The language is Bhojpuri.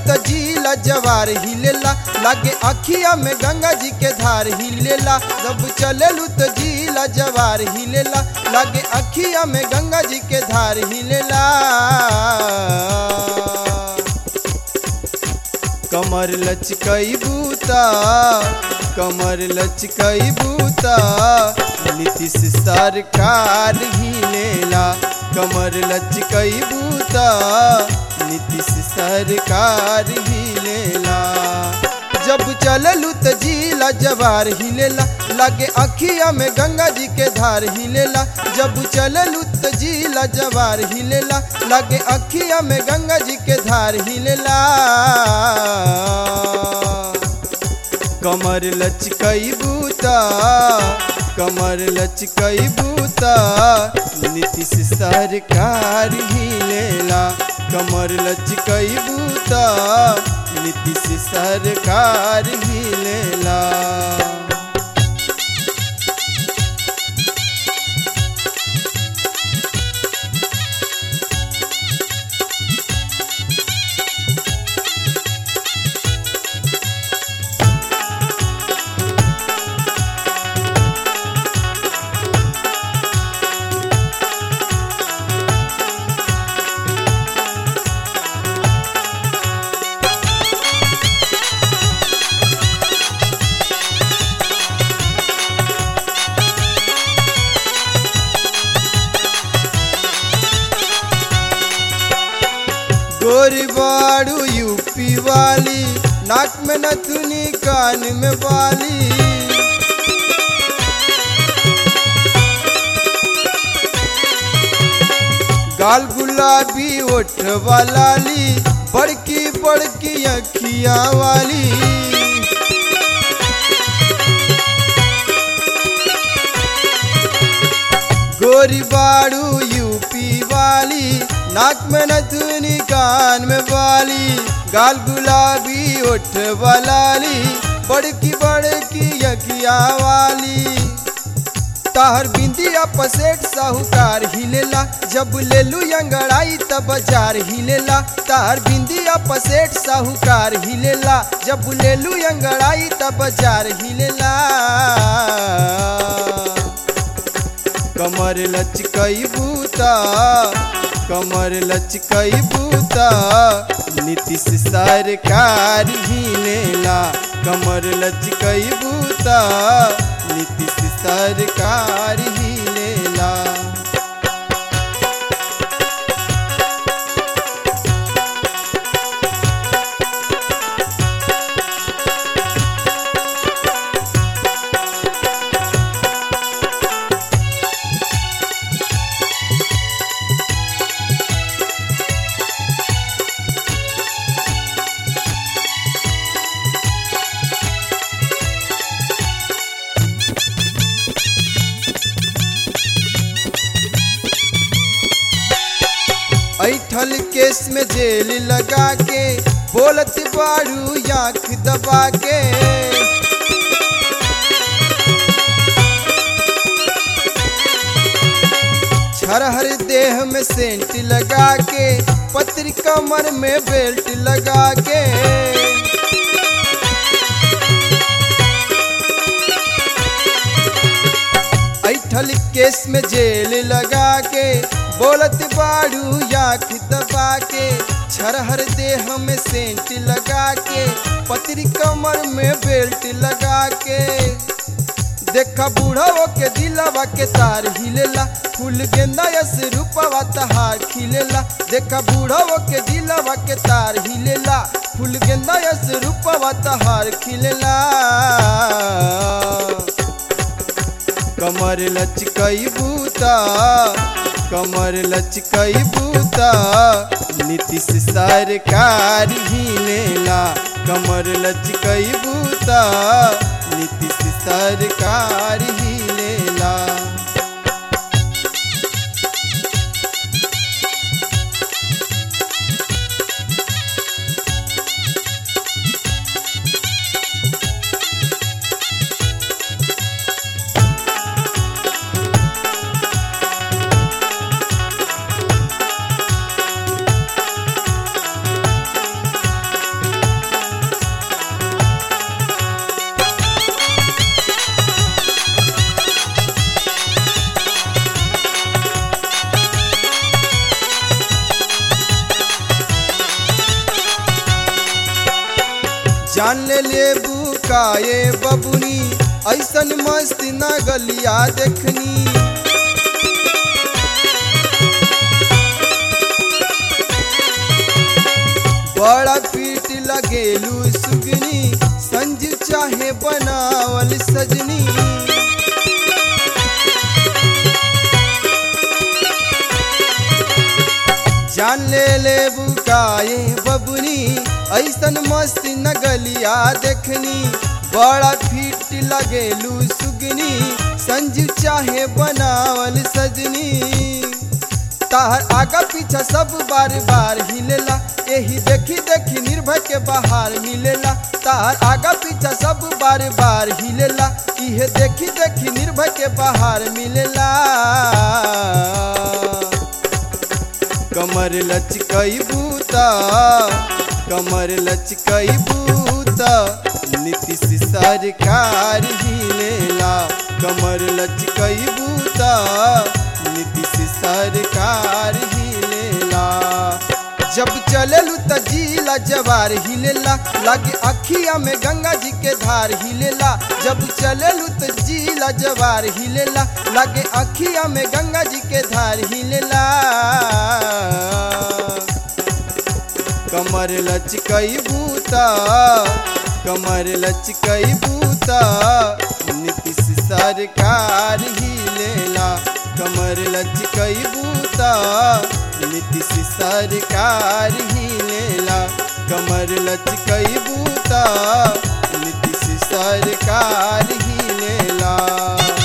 त जीला जवार हिलेला लागे अखिया में गंगा जी के धार हिलेला जब चलेलू त जीला जवार हिलेला लागे अखिया में गंगा जी के धार हिलेला कमर लचकई बूता कमर लचकई बूता नीतीश सरकार ही लेला कमर लचकई बूता नीतीश सरकार ही लेला जब चललू त जीला जवार हिलेला लागे अखिया में गंगा जी के धार हिलेला जब चललू त जीला जवार हिलेला लागे अखिया में गंगा जी के धार हिलेला कमर लचकई बूता कमर लचकई बूता नीतीश सरकार ही लेला कमर लचकई बूता नीतीश सरकार ही लेला गोरी बाड़ू यूपी वाली नाक में नथुनी कान में बाली गाल गुलाबी ओठ वाली बड़की बड़की अखिया वाली गोरी बाड़ू यूपी वाली नाक में नथुनी कान में बाली गाल गुलाबी ओठ वाली बड़की बड़की यकिया वाली ताहर बिंदिया पसेट साहूकार हिलेला जब लेलू अंगड़ाई तब बाजार हिलेला ताहर बिंदिया पसेट साहूकार हिलेला जब लेलू अंगड़ाई तब बाजार हिलेला कमर लचकई बूता कमर लचकई बूता नीतीश सरकार ही लेला कमर लचकई बूता नीतीश सरकार ही लेला ऐठल केस में जेल लगा के बोलत बाड़ू आँख दबा के छरहर देह में सेंट लगा के पत्री कमर में बेल्ट लगा के ऐठल केस में जेल लगा के बोलत बाड़ू आँख दबा के छरहर देह में सेंट लगा के पतरी कमर में बेल्ट लगा के देखा बूढ़ो के दिलवा के तार हिलेला फूल गेंदा यस रूपवा तहार खिलेला देखा बूढ़ो के दिलवा के तार हिलेला फूल गेंदा यस रूपवा तहार खिलेला कमर लचकई बूता कमर लचकई बूता नीतीश सरकार ही लेला कमर लचकई बूता नीतीश सरकार ही लेला जान ले ले बुकाए बबुनी ऐसन मस्त न गलिया देखनी बड़ा पीट लगेलू सुगनी संज चाहे बनावल सजनी जान ले ले बुकाए बबुनी ऐसन मस्ती नगलिया देखनी बड़ा फिट लगेलू सुगनी संज चाहे बनावल सजनी ताहर आगा पीछा सब बार बार हिलेला यही देखी देखी निर्भय के बाहर मिलेला ताहर आगा पीछा सब बार बार हिलेला इहे देखी देखी निर्भय के बाहर मिलेला कमर लचकई बूता कमर लचकई बूता नीतीश सरकार हिलेला कमर लचकई बूता नीतीश सरकार हिलेला जब चलेलू त जिला जवार हिलेला लागे अखिया में गंगा जी के धार हिलेला जब चलेलू त जिला जवार हिलेला लागे अखिया में गंगा जी के धार हिलेला कमर लचकई बूता कमर लचकई बूता नीतीश सरकार हिलेला कमर लचकई बूता नीतीश सरकार हिलेला कमर लचकई बूता नीतीश सरकार हिलेला